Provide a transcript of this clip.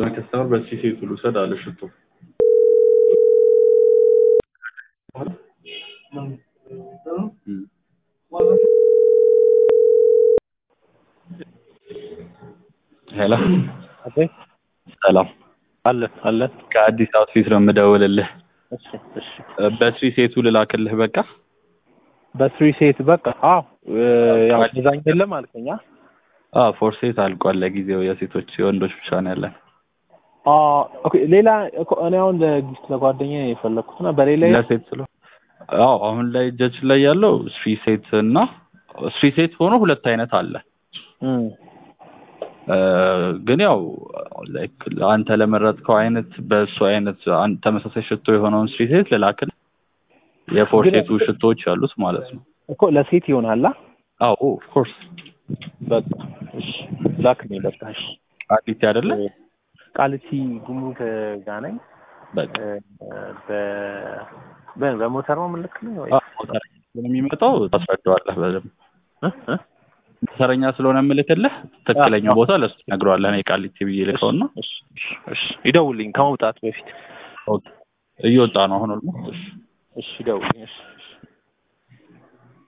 ከስተመር በዚህ ሴት ልውሰድ አለ ሽቶ እም። ሄሎ አቤት ሰላም አለ አለ ከአዲስ አውትፊት ነው የምደውልልህ እሺ እሺ በስሪ ሴቱ ልላክልህ በቃ በስሪ ሴት በቃ አዎ እ፣ ያው ዲዛይን የለም አልከኝ አ አዎ ፎር ሴት አልቋል ለጊዜው የሴቶች የወንዶች ብቻ ነው ያለን አ ኦኬ ሌላ እኮ እኔ አሁን ለጊፍት ለጓደኛዬ የፈለኩት እና በሌላ ለሴት ስለ አዎ አሁን ላይ እጃችን ላይ ያለው ስሪ ሴት እና ስሪ ሴት ሆኖ ሁለት አይነት አለ እም እ፣ ግን ያው ላይክ አንተ ለመረጥከው አይነት በእሱ አይነት አን- ተመሳሳይ ሽቶ የሆነውን ስሪ ሴት ልላክልህ የፎር ግን- ሴቱ ሽቶዎች ያሉት ማለት ነው እኮ ለሴት ይሆናል አ አዎ ኦፍኮርስ በቃ እሺ ላክልኝ በቃ እሺ ቃሊቲ አይደለ ቃሊቲ ጉምሩክ ጋር ነኝ በቃ በ በ- በሞተር ነው የምልክልኝ ወይ አዎ ሞተረኛ ስለሆነ የሚመጣው ታስረዳዋለህ በደምብ እ እ ሞተረኛ ስለሆነ የምልክልህ ትክክለኛው ቦታ ለሱ ትነግረዋለህ እኔ ቃሊቲ ብዬ ልከውና እሺ እሺ እሺ ይደውልኝ ከመውጣት በፊት ኦኬ እየወጣ ነው አሁን ኦልሞስት እሺ እሺ ይደውልኝ እሺ እሺ